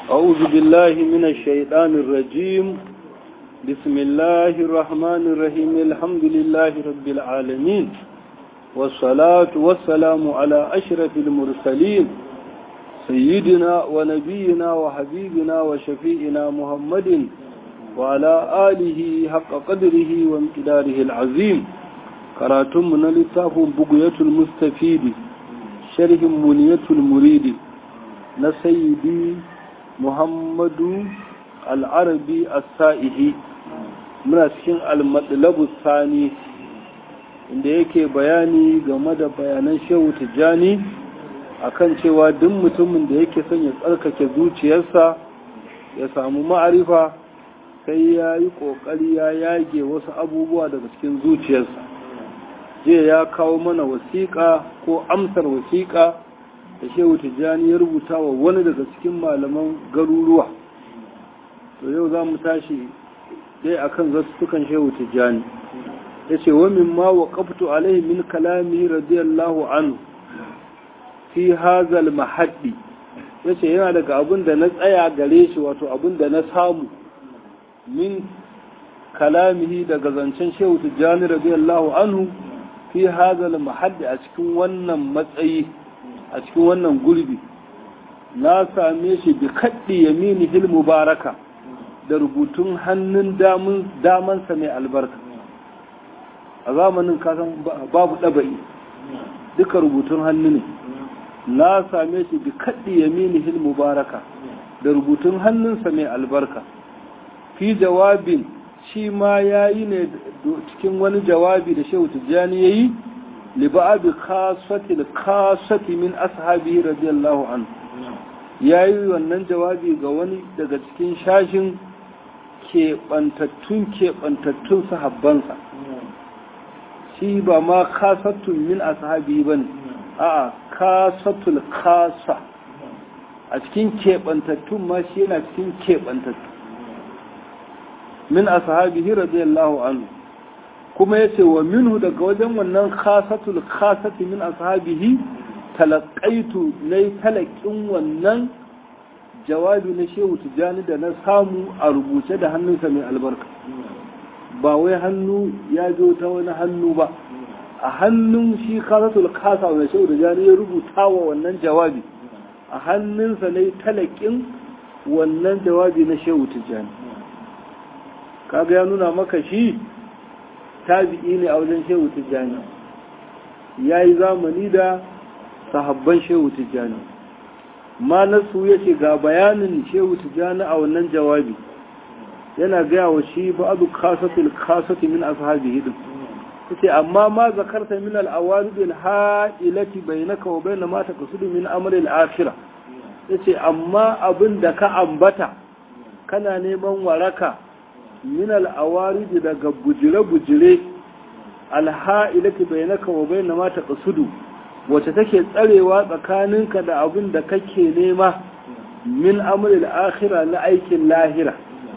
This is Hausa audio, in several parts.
أعوذ بالله من الشيطان الرجيم بسم الله الرحمن الرحيم الحمد لله رب العالمين والصلاة والسلام على أشرف المرسلين سيدنا ونبينا وحبيبنا وشفيئنا محمد وعلى آله حق قدره وامتداره العظيم كراتم من لتاف بقية المستفيد شرح منية المريد نسيدي محمد العربي السائحي muna cikin almatsalabu sani inda yake bayani game da bayanan shehu tijjani akan cewa duk mutumin da yake son ya tsarkake zuciyarsa ya samu ma'arifa sai ya yi ƙoƙari ya yage wasu abubuwa daga cikin zuciyarsa jiya ya kawo mana wasiƙa ko amsar wasiƙa da shehu tijjani ya rubuta wa wani daga cikin malaman garuruwa to yau za mu tashi dai akan zattukan shehu tijjani ya ce wa min ma wa ƙaftu alaihi min kalami radiyallahu anhu fi hazal mahaddi ya ce yana daga abin da na tsaya gare shi wato abin da na samu min kalamihi daga zancen shehu tijjani radiyallahu anhu fi hazal mahaddi a cikin wannan matsayi a cikin wannan gurbi na same shi bi kaddi yamini hil mubaraka da rubutun hannun damansa mai albarka a zamanin kasan babu ɗaba'i duka rubutun hannu ne na same shi bi kaddi yamini hil mubaraka da rubutun hannunsa mai albarka fi jawabin shi ma ya yi ne cikin wani jawabi da shehu tijjani ya yi liba'abi kasatil kasati min ashabihi radiyallahu anhu ya yi wannan jawabi ga wani daga cikin shashin keɓantattun keɓantattun sahabbansa shi ba ma kasattun min ashabihi ba ne a'a kasatul kasa a cikin keɓantattun ma shi yana cikin keɓantattun min ashabihi radiyallahu anhu kuma yace wa minhu daga wajen wannan khasatul khasati min ashabihi talaqaitu nay talaqin wannan jawabi na shehu tijani da na samu a rubuce da hannunsa mai albarka ba wai hannu ya zo ta wani hannu ba a hannun shi khasatul khasa wanda shehu tijani ya rubuta wa wannan jawabi a hannunsa ne talakin wannan jawabi na shehu tijani kaga ya nuna maka shi tabi'i ne a wajen shehu tijjani ya yi zamani da sahabban shehu tijjani ma nasu ya ce ga bayanin shehu tijjani a wannan jawabi yana gaya wa shi ba abu kasatul kasati min ashabi hidin yace amma ma zakarta min al-awarid al-ha'ilati bainaka wa bain ma taqsudu min amri al-akhirah yace amma abin da ka ambata kana neman waraka min al'awariji daga bujire-bujire alha'ilati bai naka wa bai na mata ƙasudu wacce take tsarewa tsakaninka da abin da kake nema min amuril akhira na aikin lahira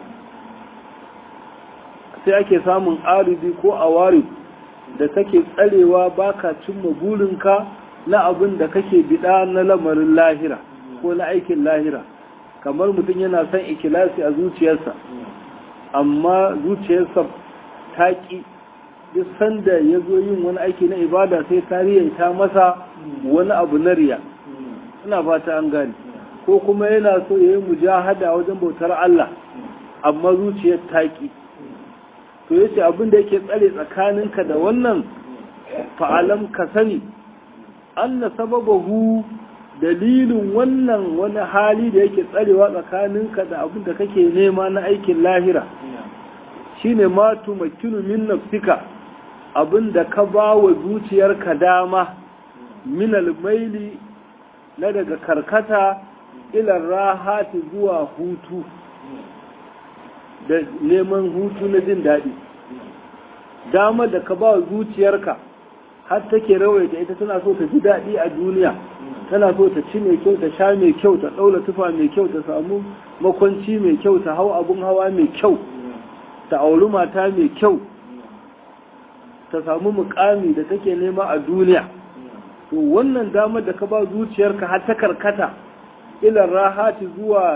sai ake samun aridi ko awari da take tsarewa baka cimma burinka na abin da kake bida na lamarin lahira ko na aikin lahira kamar mutum yana son ikilasi a zuciyarsa amma zuciyarsa ta ƙi duk sanda ya zo yin wani aiki na ibada sai tarihi ta masa wani abu na riya ina fata an gane ko kuma yana so ya yi mujahada wajen bautar Allah amma zuciyar ta ƙi to yace abin da yake tsare tsakaninka da wannan fa'alam ka sani anna sababahu dalilin wannan wani hali da yake tsarewa tsakaninka da abin da kake nema na aikin lahira shine ma tumakkinu min nafsika abin da ka ba wa zuciyarka dama min almaili na daga karkata ilar rahati zuwa hutu da neman hutu na jin daɗi dama da ka ba wa zuciyarka har take rawaita ita tana so ta ji daɗi a duniya tana so ta ci mai kyau ta sha mai kyau ta ɗaula tufa mai kyau ta samu makwanci mai kyau ta hau abun hawa mai kyau ta auri mata mai kyau ta samu mukami da take nema a duniya to wannan damar da ka ba zuciyarka har ta karkata ilar rahati zuwa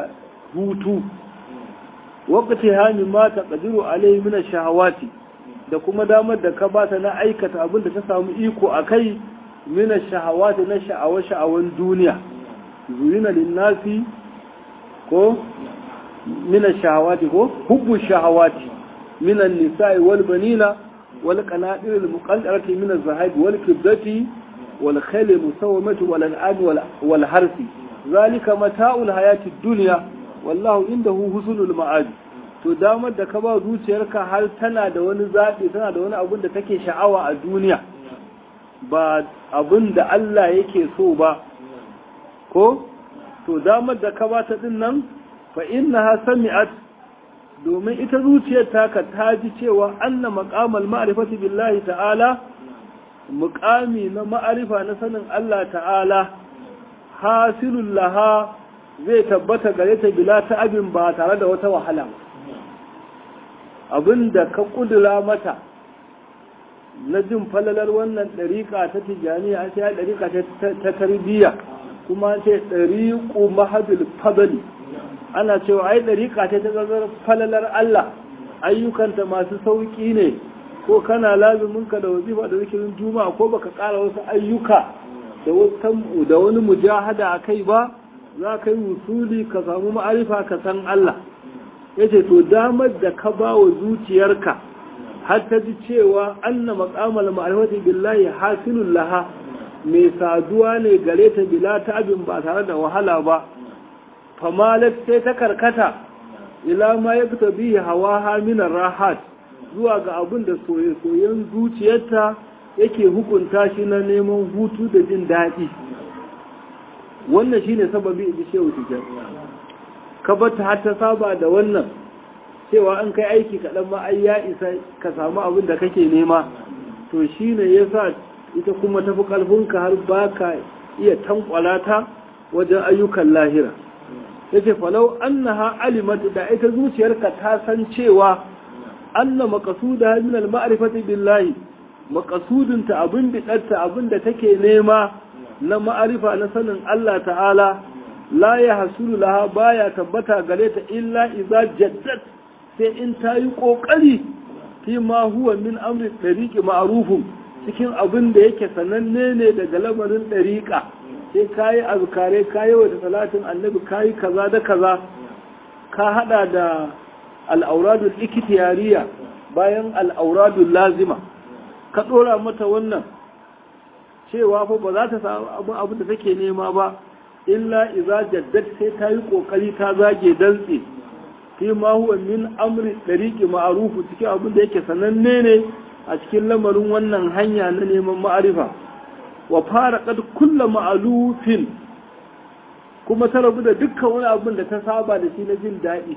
hutu waqti hani ma taqdiru alayhi min ash-shahawati da kuma damar da ka bata na aikata abin da ta samu iko akai min ash-shahawati na sha'awa sha'awan duniya zuyina lin-nasi ko min ash-shahawati ko hubbu shahawati min an-nisa'i wal banina wal qanadir al-muqaddarati min az-zahab wal kibrati wal khayl al-musawwamati wal an'am wal harsi zalika mata'ul hayati ad-dunya wallahu indahu husnul ma'ad to damar da ka ba zuciyarka har tana da wani zaɓi tana da wani abin da take sha'awa a duniya ba abin da Allah yake so ba ko to damar da ka ba ta din nan fa innaha sami'at domin ita zuciyar taka ta ji cewa anna maqamal ma'rifati billahi ta'ala muqami na ma'arifa na sanin Allah ta'ala hasilul laha zai tabbata gare ta bila ta abin ba tare da wata wahala abin da ka kudura mata na jin falalar wannan ɗariƙa ta tijjaniya an sai ɗariƙa ta tarbiyya kuma an ce ɗariƙu mahadul fadali ana cewa ai ɗariƙa ta ta zazar falalar Allah ayyukanta masu sauƙi ne ko kana lazuminka da wazifa da zikirin juma'a ko baka ƙara wasu ayyuka da wani mujahada a kai ba za ka yi wusuli ka samu ma'arifa ka san Allah ya ce to damar da ka ba wa zuciyarka har ta ji cewa anna maqamal ma'rifati billahi hasilul laha mai saduwa ne gare ta bila ta abin ba tare da wahala ba famalat sai ta karkata ila ma yakta bihi hawaha min rahat zuwa ga abin da soye-soyen zuciyarta yake hukunta shi na neman hutu da jin daɗi wannan shine sababi in ji shehu tijar ka bata har ta saba da wannan cewa an kai aiki kaɗan ma ai ya isa ka samu abin da kake nema to shine yasa ita kuma tafi ƙarfinka har ba ka iya tankwala ta wajen ayyukan lahira yace falau annaha alimat da ita zuciyarka ta san cewa anna maqsuda min al-ma'rifati billahi maqsudunta abin bidatta abin da take nema na ma'arifa na sanin Allah ta'ala la ya hasulu laha baya tabbata gare ta illa iza jaddat sai in ta yi ƙoƙari fi ma huwa min amri ɗariƙi ma'arufun cikin abin da yake sananne ne daga lamarin ɗariƙa sai ka yi azkare ka yi wata salatin annabi ka yi kaza da kaza ka haɗa da al'auradul ikitiyariya bayan al'auradul lazima ka ɗora mata wannan cewa fa ba za ta samu abin da take nema ba illa iza jaddad sai ta yi kokari ta zage dantse fi ma huwa min amri dariqi ma'rufu cikin abin da yake sananne ne a cikin lamarin wannan hanya na neman ma'arifa wa fara kad kullu ma'alufin kuma ta rabu da dukkan wani abin da ta saba da shi na jin daɗi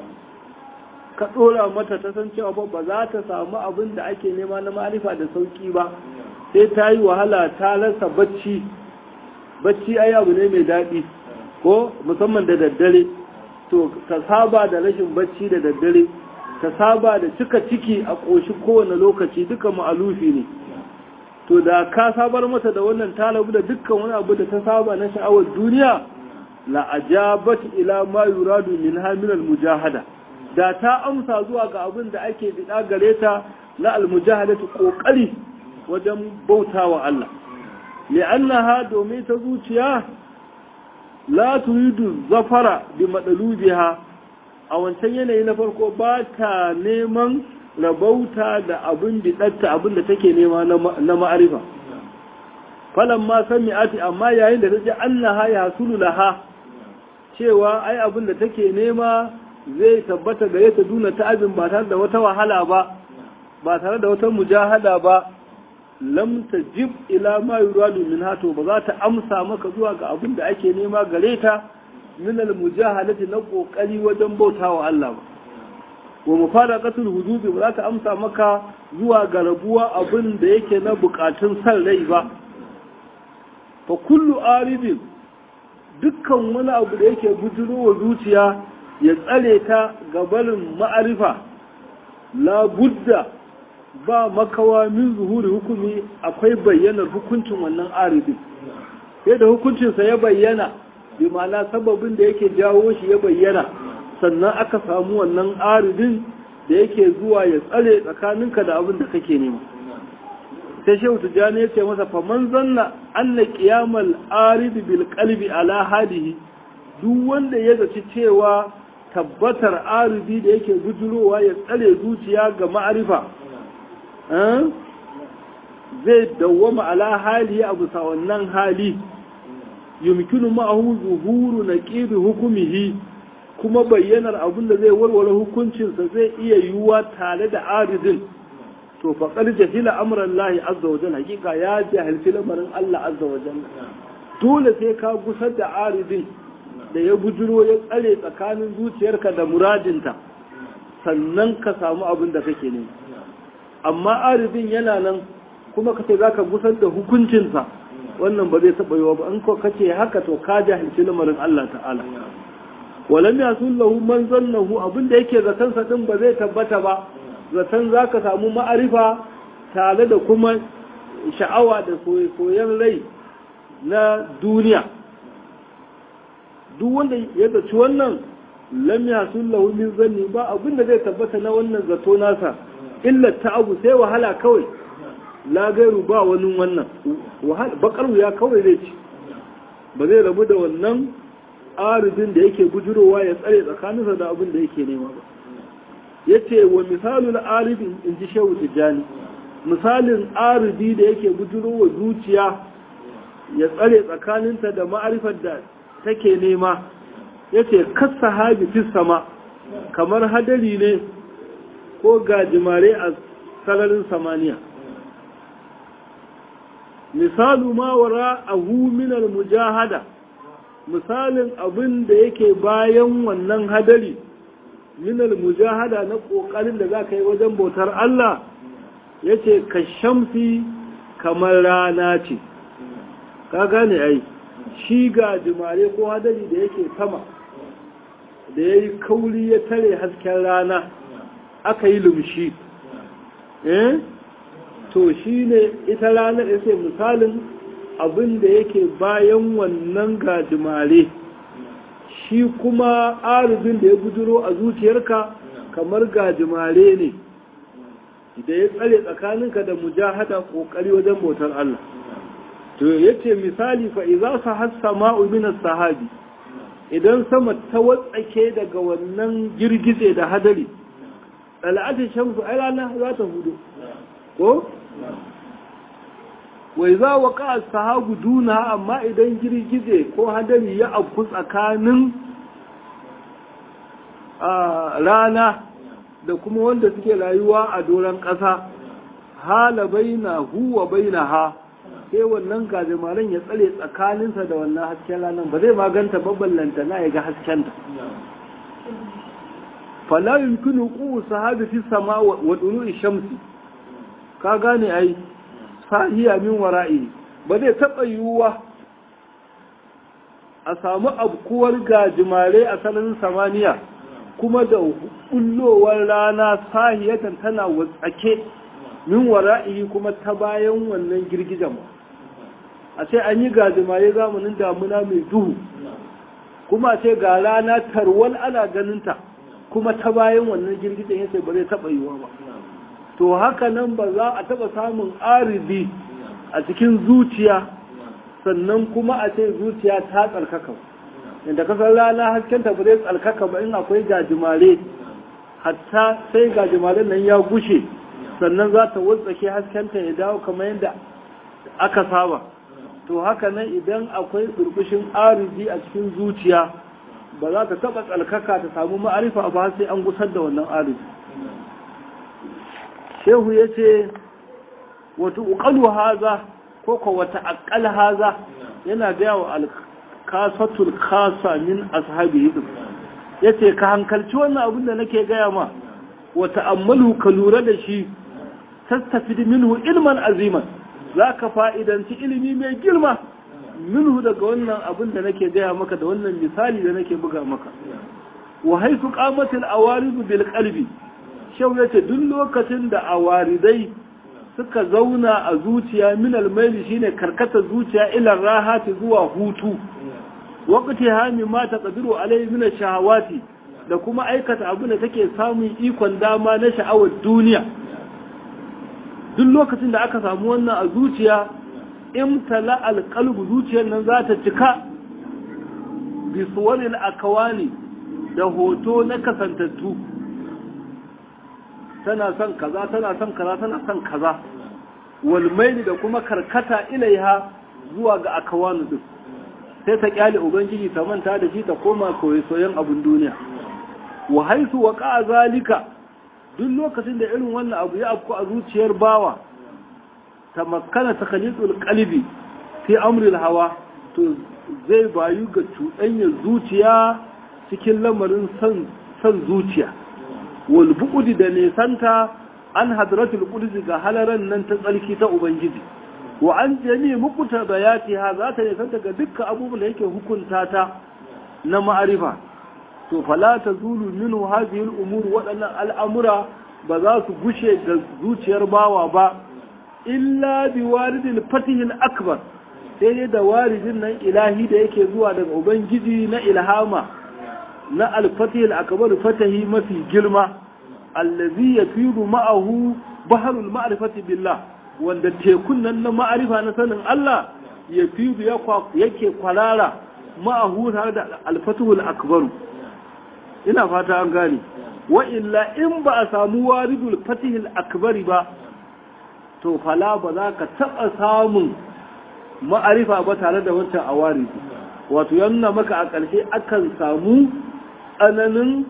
ka ɗora mata ta san cewa ba za ta samu abin da ake nema na ma'arifa da sauki ba sai ta yi wahala ta rasa bacci bacci ai abu ne mai daɗi ko musamman da daddare to ta saba da rashin bacci da daddare ta saba da cika ciki a ƙoshi kowane lokaci duka ma'alufi ne to da ka sabar mata da wannan talabu da dukkan wani abu da ta saba na sha'awar duniya la ajabat ila ma yuradu min min mujahada da ta amsa zuwa ga abin da ake bida gare ta na almujahadatu kokari wajen bautawa Allah li'annaha domin ta zuciya la turidu zafara bi madalubiha a wancan yanayi na farko ba ta neman rabauta da abin bidatta abin da take nema na ma'arifa falan ma sami'ati amma yayin da ta ji annaha ya hasulu laha cewa ai abin da take nema zai tabbata gare ta duna ta abin ba tare da wata wahala ba ba tare da wata mujahada ba lam tajib ila ma yuradu min hato ba za ta amsa maka zuwa ga abin da ake nema gare ta min al mujahadati na kokari wajen bautawa Allah ba wa mufaraqatul hududi ba za ta amsa maka zuwa ga rabuwa abin da yake na bukatun san rai ba fa kullu aridin dukkan wani abu da yake bujurowa zuciya ya tsare ta gabarin ma'arifa la budda ba makawa min zuhuri hukumi akwai bayyanar hukuncin wannan aridin sai da hukuncinsa ya bayyana bi ma'ana sababin da yake jawo shi ya bayyana sannan aka samu wannan aridin da yake zuwa ya tsare tsakaninka da abin da kake nema sai shehu tijjani ya ce masa faman zanna anna qiyamal arid bil qalbi ala hadihi duk wanda ya zaci cewa tabbatar aridi da yake bujurowa ya tsare zuciya ga ma'arifa zai dawwama ala hali a bisa wannan hali yumkinu ma'ahu zuhuru naqibi hukumihi kuma bayyanar abin da zai warware hukuncinsa zai iya yiwuwa tare da aridin to faƙar jahila amuran lahi azza wa jalla hakika ya jahilci lamarin Allah azza wa jalla dole sai ka gusar da aridin da ya bujiro ya tsare tsakanin zuciyarka da muradinta sannan ka samu abin da kake ne amma aridin yana nan kuma ka ce za ka gusar da hukuncinsa wannan ba zai taɓa yiwa ba in ko kace haka to ka jahilci lamarin Allah ta'ala walam yasul lahu man zannahu abinda yake zaton sa din ba zai tabbata ba zaton zaka samu ma'arifa tare da kuma sha'awa da soyayyen rai na duniya duk wanda ya zaci wannan lam yasul lahu min zanni ba abinda zai tabbata na wannan zato nasa illa ta'abu sai wahala kawai la gairu ba wani wannan bakar wuya kawai zai ci ba zai rabu da wannan aridin da yake bujurowa ya tsare tsakaninsa da abin da yake nema ba ya ce wa misalin aridin in ji shehu tijjani misalin aridi da yake bujurowa zuciya ya tsare tsakaninta da ma'arifar da take nema ya ce kasa habi fi sama kamar hadari ne ko gajimare a sararin samaniya misalu ma wara ahu minal mujahada misalin abin da yake bayan wannan hadari minal mujahada na kokarin da za ka yi wajen bautar Allah yace ka shamsi kamar rana ce ka gane ai shi ga jimare ko hadari da yake sama da ya yi kauri ya tare hasken rana aka yi lumshi eh to shi ne ita ranar ya ce misalin abin da yake bayan wannan gajimare shi kuma arzikin da ya bujiro a zuciyarka kamar gajimare ne da ya tsare tsakaninka da mujahada kokari wajen bautar Allah to yace misali fa idza sahassa ma'u min sahabi idan sama ta watsake daga wannan girgize da hadari al'adun shamsu ai rana za ta hudu ko wai za wa ka sahabu duna amma idan girgize ko hadari ya afku tsakanin rana da kuma wanda suke rayuwa a doron ƙasa hala baina huwa baina ha sai wannan gajimaren ya tsare tsakaninsa da wannan hasken ranar ba zai maganta babbalanta na ya ga haskenta fala yumkinu qu sahabi fi sama wa dulu'i shamsi ka gane ai sahiya min wara'i ba zai taba yiwuwa a samu abkuwar gajimare a sanarin samaniya kuma da bullowar rana sahiyatan tana watsake min wara'i kuma ta bayan wannan girgijen a ce an yi gajimare zamanin damuna mai duhu kuma a ce ga rana tarwal ana ganinta kuma ta bayan wannan girgijen ya ba zai taɓa yiwa ba to haka nan ba za a taɓa samun arizi a cikin zuciya sannan kuma a ce zuciya ta tsarkaka inda kasar rana haskenta ba zai tsarkaka ba in akwai gajimare hatta sai gajimaren nan ya gushe sannan za ta wutsake haskenta ya dawo kamar yadda aka saba to haka nan idan akwai burbushin arizi a cikin zuciya ba za ta taba tsalkaka ta samu ma'arifa ba sai an gusar da wannan arizi shehu ya ce wata uƙalu haza ko ko wata aƙal haza yana gaya wa alkasatul kasa min ashabi hidin ya ce ka hankalci wannan abin da nake gaya ma wata ammalu ka lura da shi tattafi minhu ilman aziman za ka fa'idanci ilimi mai girma minhu daga wannan abin da nake gaya maka da wannan misali da nake buga maka wa haifu kamatil awaridu bil qalbi shau yace duk lokacin da awaridai suka zauna a zuciya min almaili shine karkata zuciya ila rahati zuwa hutu waqti hami ma taqdiru alayhi min shahawati da kuma aikata abin da take samun ikon dama na sha'awar duniya duk lokacin da aka samu wannan a zuciya imtala alqalbu zuciyar nan za ta cika bi suwaril akawani da hoto na kasantattu tana son kaza tana son kaza tana son kaza walmaili da kuma karkata ilaiha zuwa ga akawanu din sai ta kyale ubangiji ta manta da shi ta koma koyi soyan abun duniya wa haisu wa ka zalika duk lokacin da irin wannan abu ya afku a zuciyar bawa ta makana ta khalitul qalbi fi amril hawa to zai bayu ga cuɗanyar zuciya cikin lamarin son son zuciya wal bu'udi da nesanta an hadratul qudus ga halaran nan ta tsarki ta ubangiji wa an jami mukuta bayatiha za ta nesanta ga dukkan abubuwan da yake hukunta ta na ma'arifa to fala tazulu minhu hadhihi al-umur waɗannan al'amura ba za su gushe ga zuciyar bawa ba illa bi waridil fatihil akbar sai dai da waridin nan ilahi da yake zuwa daga ubangiji na ilhama na al-fatihil akbar fatahi mafi girma allazi yafidu ma'ahu baharul ma'rifati billah wanda tekun nan na ma'arifa na sanin Allah yafidu yake kwarara ma'ahu tare da al-fatihul akbar ina fata an gane wa illa in ba a samu waridul fatihil akbari ba to fala ba za ka taɓa samun ma'arifa ba tare da wancan awari wato yanna maka a ƙarshe akan samu tsananin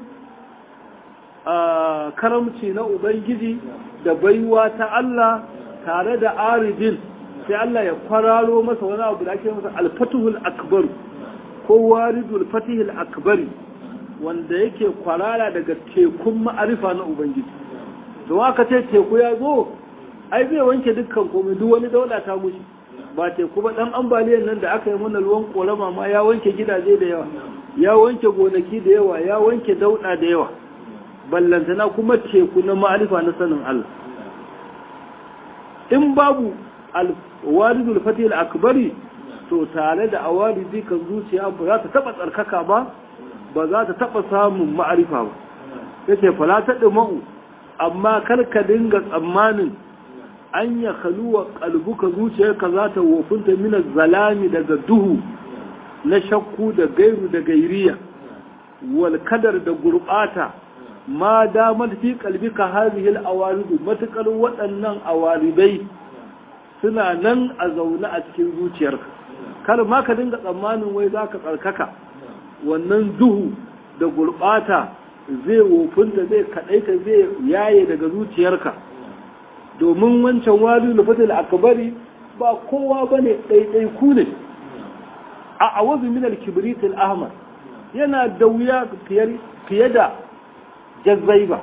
karamci na ubangiji da baiwa ta Allah tare da aridin sai Allah ya kwararo masa wani abu da ake masa alfatuhul akbar ko waridul fatihul akbari wanda yake kwarara daga tekun ma'arifa na ubangiji don aka ce teku ya zo ai zai wanke dukkan komai duk wani daula ta mushi ba teku ba dan ambaliyar nan da aka yi mana ruwan korama ma ya wanke gidaje da yawa ya wanke gonaki da yawa ya wanke dauda da yawa ballantana kuma teku na ma'arifa na sanin Allah in babu alwaridul fatih al-akbari to tare da awaridi kan zuciya ba za ta taba tsarkaka ba ba za ta taba samun ma'arifa ba yace fala ta ma'u amma kar ka dinga tsammanin an ya kaluwa kalbuka zuciyarka za ta wofinta mina zalami daga duhu na shakku da gairu da gairiya wal kadar da gurbata ma damar fi kalbika hazihil awaridu matukar waɗannan awaridai suna nan a zaune a cikin zuciyarka kar ma ka dinga tsammanin wai za ka tsarkaka wannan duhu da gurbata zai wofinta zai kaɗaita zai yaye daga zuciyarka domin wancan wali lufatul akbari ba kowa bane ɗaiɗai ku ne a awazu min al-kibrit al-ahmar yana da wuya fiye da jazzaiba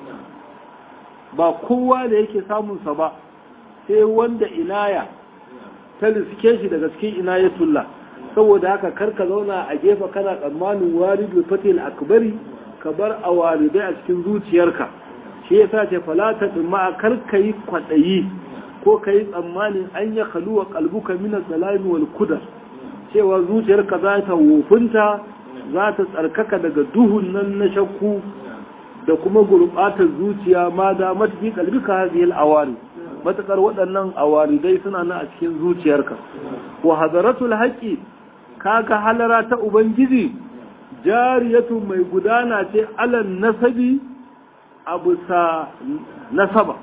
ba kowa da yake samun sa ba sai wanda inaya ta riske shi daga cikin inayatullah saboda haka karka zauna a gefe kana tsammanin walidu fatil akbari ka bar a walidai a cikin zuciyarka shi yasa ce falata din ma kar kai kwadayi ko kai tsammanin an ya kaluwa kalbuka min salami wal kudar cewa zuciyarka za ta wofinta za ta tsarkaka daga duhun nan na shakku da kuma gurbatar zuciya ma da matfi kalbika hadhihi al-awari matakar waɗannan awaridai suna nan a cikin zuciyarka wa hadaratul haqqi kaga halara ta ubangiji jariyatu mai gudana ce alan nasabi abu sa nasaba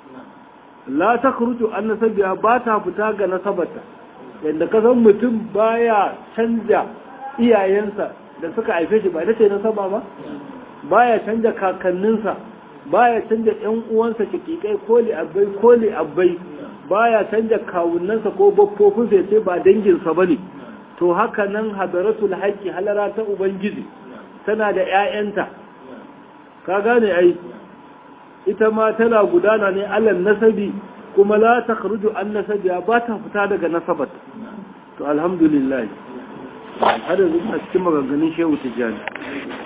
la ta kurutu an nasabiya ba ta fita ga nasabarta yadda ka san mutum baya canja iyayensa da suka haife shi ba ita ce nasaba ba baya canja kakanninsa baya canja yan uwansa kikikai ko li abbai ko li abbai baya canja kawunansa ko baffofinsa ya ce ba danginsa bane to haka nan hadaratul haqqi halara ta ubangiji tana da ƴaƴanta ka gane ai ita ma tana gudana ne alal nasabi kuma la takhruju an nasabi ba ta fita daga nasabat to alhamdulillah har yanzu a cikin maganganun shehu tijjani